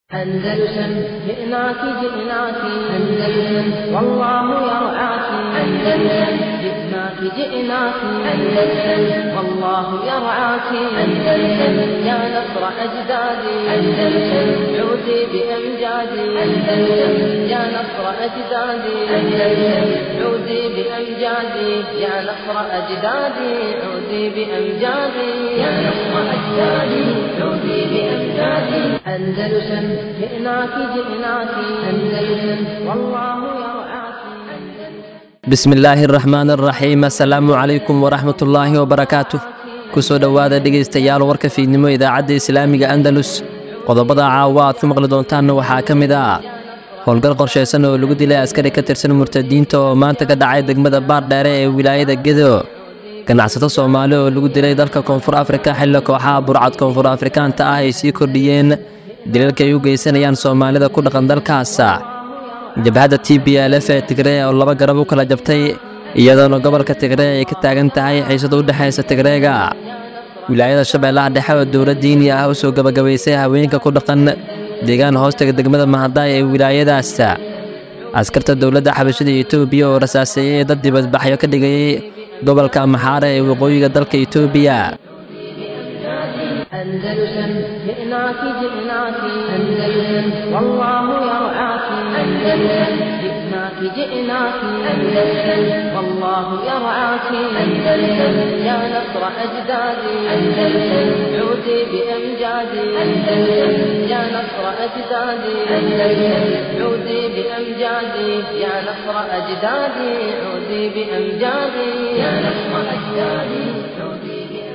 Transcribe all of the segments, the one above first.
أندلسن جئناك جئناك أندلسن والله يرعاك أندلسن جئناك جئناك أندلسن والله يرعاك أندلسن يا نصر أجدادي أندلسن عودي بأمجادي أندلسن يا نصر أجدادي أندلسن عودي بأمجادي يا نصر أجدادي عودي بأمجادي يا نصر أجدادي عودي بأمجادي أندلسن جئناك جئناك أندلسن والله يرعاك bismi illaahi araxmaan araxiim assalaamu calaykum waraxmat ullaahi wabarakaatuh kusoo dhowaada dhegaystayaal warka fiidnimo idaacadda islaamiga andalus qodobada caawa aad ku maqli doontaanna waxaa ka mid ah howlgal qorshaysan oo lagu dilay askari ka tirsan murtadiinta oo maanta ka dhacay degmada baardheere ee wilaayada gedo ganacsato soomaali oo lagu dilay dalka koonfur afrika xilli kooxaha burcad koonfur afrikaanta ah ay sii kordhiyeen dilalka ay u geysanayaan soomaalida ku dhaqan dalkaas jabhadda t b l f ee tigree oo laba garab u kala jabtay iyadoona gobolka tigree ay ka taagan tahay xiisada u dhexaysa tigreega wilaayada shabeellaha dhexe oo dowlad diini ah u soo gebagabaysay haweenka ku dhaqan deegaan hoostaga degmada mahadaay ee wilaayadaas askarta dowladda xabashada etoobiya oo rasaaseeyey dad dibadbaxyo ka dhigayay gobolka maxaare ee waqooyiga dalka etoobiya أندلسن جئناك جئناك أندلسن والله يرعاك أندلسن جئناك جئناك أندلسن والله يرعاك أندلسن يا نصر أجدادي أندلسن عودي بأمجادي أندلسن يا نصر أجدادي أندلسن عودي بأمجادي يا نصر أجدادي عودي بأمجادي يا نصر أجدادي عودي بأمجادي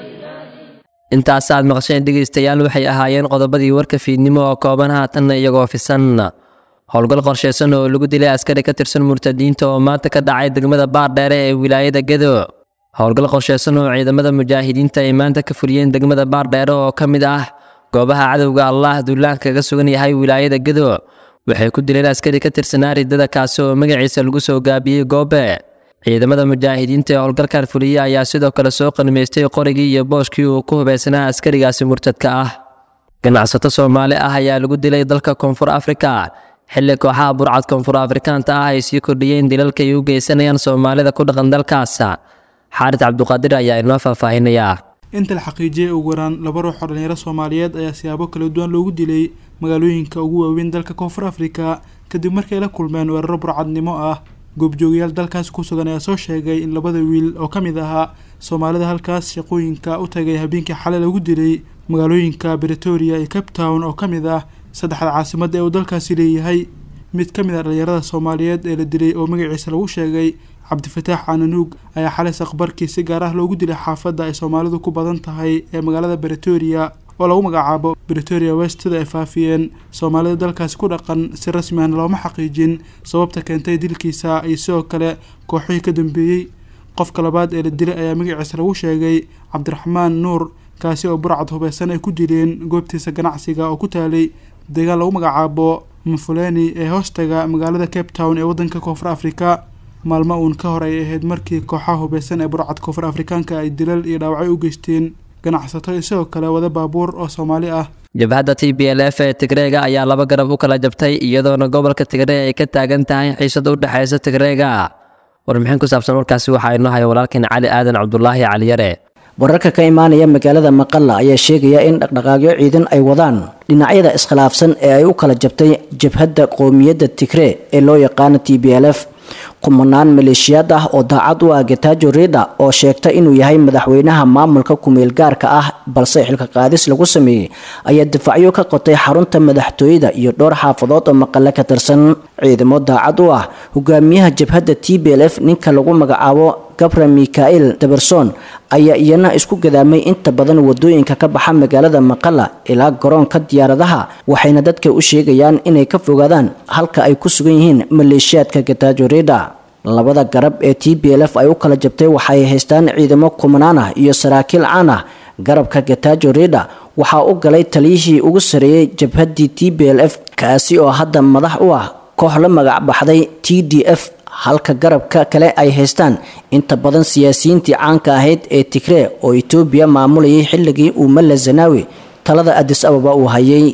intaas aad maqasheen dhegaystayaal waxay ahaayeen qodobadii warka fiidnimo oo kooban haatanna iyagoo fisan howlgal qorshaysan oo lagu dilay askari ka tirsan murtadiinta oo maanta ka dhacay degmada baardheere ee wilaayada gedo howlgal qorshaysan oo ciidamada mujaahidiinta ay maanta ka fuliyeen degmada baardheere oo ka mid ah goobaha cadowga allah duulaanka kaga sugan yahay wilaayada gedo waxay ku dileen askari ka tirsanaa riddada kaasi oo magaciisa lagu soo gaabiyey goobe ciidamada mujaahidiinta ee howlgalkan fuliya ayaa sidoo kale soo qanimaystay qorigii iyo booshkii uu ku hubaysanaa askarigaasi murtadka ah ganacsato soomaali ah ayaa lagu dilay dalka koonfur afrika xilli kooxaha burcad koonfur afrikaanta ah ay sii kordhiyeen dilalka ay u geysanayaan soomaalida ku dhaqan dalkaas xaarid cabduqaadir ayaa inoo faahfaahinayaa inta la xaqiijiyay ugu yaraan laba ruux oo dhalinyaro soomaaliyeed ayaa siyaabo kala duwan loogu dilay magaalooyinka ugu waaweyn dalka koonfur afrika kadib markay la kulmeen weeraro burcadnimo ah goobjoogayaal dalkaas ku sugan ayaa soo sheegay in labada wiil oo ka mid ahaa soomaalida halkaas shaqooyinka u tagay habeenkii xalay lagu dilay magaalooyinka bretoria iyo cape town oo ka mid ah saddexda caasimada ee uu dalkaasi leeyahay mid ka mid ah dhalinyarada soomaaliyeed ee la dilay oo magaciisa lagu sheegay cabdifataax cananuug ayaa xalay saqbarkii si gaar ah loogu dilay xaafadda ay soomaalidu ku badan tahay ee magaalada bretoria oo lagu magacaabo bretoria west sida ay faafiyeen soomaalida dalkaasi ku dhaqan si rasmi ahna looma xaqiijin sababta keentay dilkiisa iyo sidoo kale kooxihii ka dambeeyey qofka labaad ee la dilay ayaa magaciisa lagu sheegay cabdiraxmaan nuur kaasi oo burcad hubeysan ay ku dileen goobtiisa ganacsiga oo ku taalay deegaan lagu magacaabo mafuleni ee hoostaga magaalada cape town ee wadanka koonfur afrika maalmo uun ka hor ay ahayd markii kooxaha hubeysan ee burcad koonfur afrikaanka ay dilal iyo dhaawacyo u geysteen ganacsato isagoo kale wada baabuur oo soomaali ah jabhadda t b l f ee tigreega ayaa laba garab u kala jabtay iyadoona gobolka tigree ay ka taagan tahay xiisada u dhexaysa tigreega warbixin ku saabsan warkaasi waxaa inoo haya walaalkeen cali aadan cabdulaahi caliyare wararka ka imaanaya magaalada maqalla ayaa sheegaya in dhaqdhaqaaqyo ciidan ay wadaan dhinacyada iskhilaafsan ee ay u kala jabtay jabhadda qowmiyadda tigree ee loo yaqaano t b l f kumanaan maleeshiyaad ah oo daacad u ah getajo rida oo sheegta inuu yahay madaxweynaha maamulka kumeel gaarka ah balse xilka qaadis lagu sameeyey ayaa difacyo ka qotay xarunta madaxtooyada iyo dhowr xaafadood oo maqale ka tirsan ciidamo daacad u ah hogaamiyaha jabhadda t b l f ninka lagu magacaabo gabra mikael daberson ayaa iyana isku gadaamay inta badan wadooyinka ka baxa magaalada maqala ilaa garoonka diyaaradaha waxayna dadka u sheegayaan inay ka fogaadaan halka ay ku sugan yihiin maleeshiyaadka getajo rida labada garab ee t b l f ay u kala jabtay waxay haystaan ciidamo kumanaan ah iyo saraakiil caan ah garabka getajo rida waxaa u galay taliyihii ugu sareeyey jabhaddii t b l f kaasi oo hadda madax u ah koox la magac baxday t d f halka garabka kale ay haystaan inta badan siyaasiyiintii caanka ahayd ee tigree oo etoobiya maamulayay xilligii uu malla zanaawi talada adis ababa uu hayay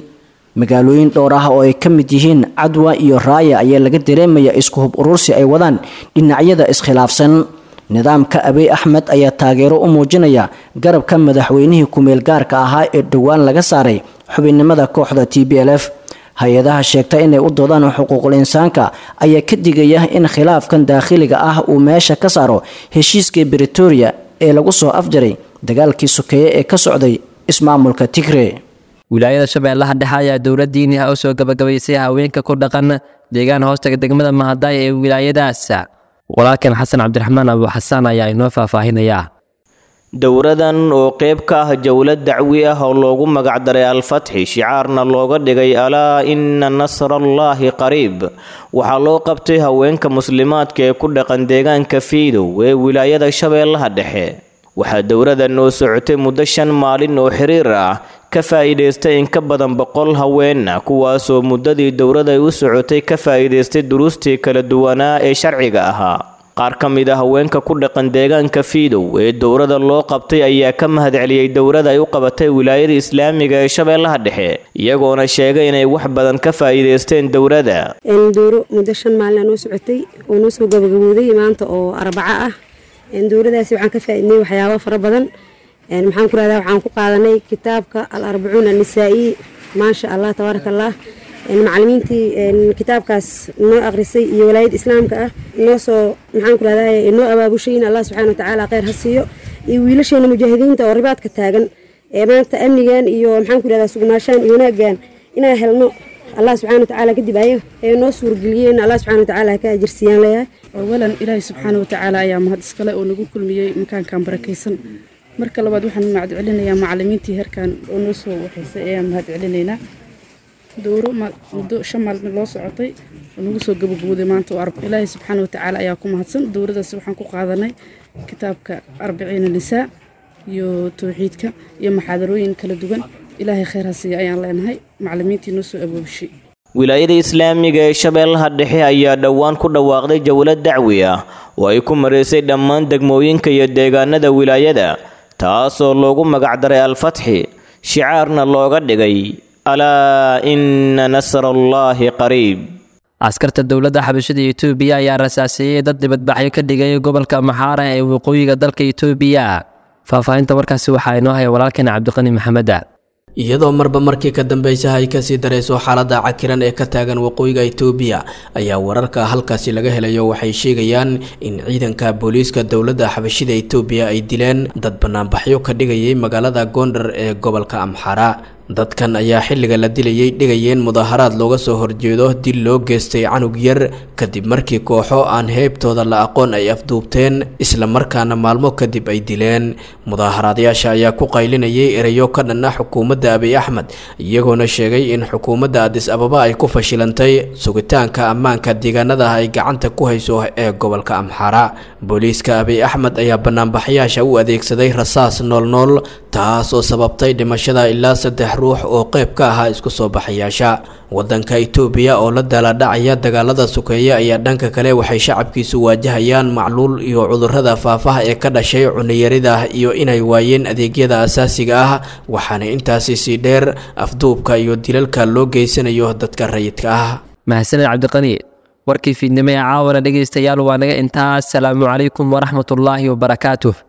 magaalooyin dhowr ah oo ay ka mid yihiin cadwa iyo raaya ayaa laga dareemaya isku hub urursi ay wadaan dhinacyada iskhilaafsan nidaamka abiy axmed ayaa taageero u muujinaya garabka madaxweynihii kumeel gaarka ahaa ee dhowaan laga saaray xubinnimada kooxda t b l f hay-adaha sheegta inay u doodaan xuquuqul insaanka ayaa ka digaya in khilaafkan daakhiliga ah uu meesha ka saaro heshiiskii britoria ee lagu soo afjaray dagaalkii sokeeye ee ka socday ismaamulka tigre wilaayada shabeellaha dhexe ayaa dowlad diiniha u soo gabagabaysay haweenka ku dhaqan deegaan hoostaga degmada mahadaay ee wilaayadaas walaalkan xasan cabdiraxmaan abu xasaan ayaa inoo faahfaahinayaa dowradan oo qayb ka ah jowlad dacwi ah oo loogu magacdaray al-fatxi shicaarna looga dhigay alaa ina nasrallaahi qariib waxaa loo qabtay haweenka muslimaadka ee ku dhaqan deegaanka fiidow ee wilaayada shabeellaha dhexe waxaa dowradan oo socotay muddo shan maalin oo xiriir ah ka faa'iidaystay in ka badan boqol haweenna kuwaasoo muddadii dowrada ay u socotay ka faa'iidaystay duruustii kala duwanaa ee sharciga ahaa qaar ka mid a haweenka ku dhaqan deegaanka fiidow ee dowrada loo qabtay ayaa ka mahadceliyey dowrada ay u qabatay wilaayada islaamiga ee shabeellaha dhexe iyagoona sheegay inay wax badan ka faa'iidaysteen dowrada dowro muddo shan maalin noo socotay oo noo soo gabagabooday maanta oo arbaco ah dowradaasi waxaan ka faaidnay waxyaabo fara badan maxaan ku rahdaa waxaan ku qaadanay kitaabka al arbacuun annisaa'i maasha allah tabaaraka allah macalimiintii kitaabkaas noo akrisay iyo walaayada islaamka ah noo soo maxaan ku rahdaa noo abaabushay in allah subxana watacaala kheyr ha siiyo iyo wiilasheena mujaahidiinta oo ribaadka taagan ee maanta amnigan iyo maxaan ku rahdaa sugnaashaan iyo wanaaggan inaan helno allah subxana watacaala kadib ayaga ee noo suurgeliyeen allah subxana watacaala haka ajirsiiyaan leeyahay awalan ilaahay subxaana watacaala ayaa mahad iskale oo nagu kulmiyey makaankan barakaysan marka labaad waxaan mahad celinayaa macalimiintii herkan oo noo soo waxaysay ayaan mahad celinaynaa dowro muddo shan maalmood loo socotay oo nagu soo gabagabooday maanta oo arba ilaahay subxaana watacaala ayaa ku mahadsan dowradaas waxaan ku qaadanay kitaabka arbiciina nisaa iyo towxiidka iyo maxaadarooyin kala duwan ilaahay kheyr ha siiya ayaan leenahay macalimiintii noo soo aboobishay wilaayada islaamiga ee shabeellaha dhexe ayaa dhowaan ku dhawaaqday jowlad dacwi ah oo ay ku maraysay dhammaan degmooyinka iyo deegaanada wilaayada taasoo loogu magacdaray al-fatxi shicaarna looga dhigay alaa ina nasrallaahi qariib askarta dowladda xabashada etoobiya ayaa rasaaseeyey dad dibadbaxyo ka dhigay gobolka maxaara ee waqooyiga dalka etoobiya faahfaahinta warkaasi waxaa inoo haya walaalkeena cabdiqani maxameda iyadoo marba markii ka dambeysaha ay kasii darayso xaalada cakiran ee ka taagan waqooyiga itoobiya ayaa wararka halkaasi laga helayo waxay sheegayaan in ciidanka booliiska dowladda xabashida itoobiya ay dileen dad banaanbaxyo ka dhigayay magaalada gondar ee gobolka amxara dadkan ayaa xilliga la dilayay dhigayeen mudaaharaad looga soo horjeedo dil loo geystay canug yar kadib markii kooxo aan heybtooda la aqoon ay afduubteen isla markaana maalmo kadib ay dileen mudaaharaadayaasha ayaa ku qaylinayay ereyo ka dhan ah xukuumadda abiy axmed iyagoona sheegay in xukuumadda adis ababa ay ku fashilantay sugitaanka ammaanka deegaanada ay gacanta ku hayso ee gobolka amxara booliiska abiy axmed ayaa banaanbaxyaasha u adeegsaday rasaas noolnool taas oo sababtay dhimashada ilaa saddex ruux oo qayb ka ahaa isku soo baxayaasha wadanka itoobiya oo la daaladhacaya dagaalada sukeeye ayaa dhanka kale waxay shacabkiisu waajahayaan macluul iyo cudurrada faafaha ee ka dhashay cuniyarida iyo inay waayeen adeegyada asaasiga ah waxaana intaasi sii dheer afduubka iyo dilalka loo geysanayo dadka rayidka ah mahadsaned cabdiqani warkii fiidnimo ee caawana dhegaystayaal waa naga intaas salaamu calaykum waraxmatullaahi wabarakaatuh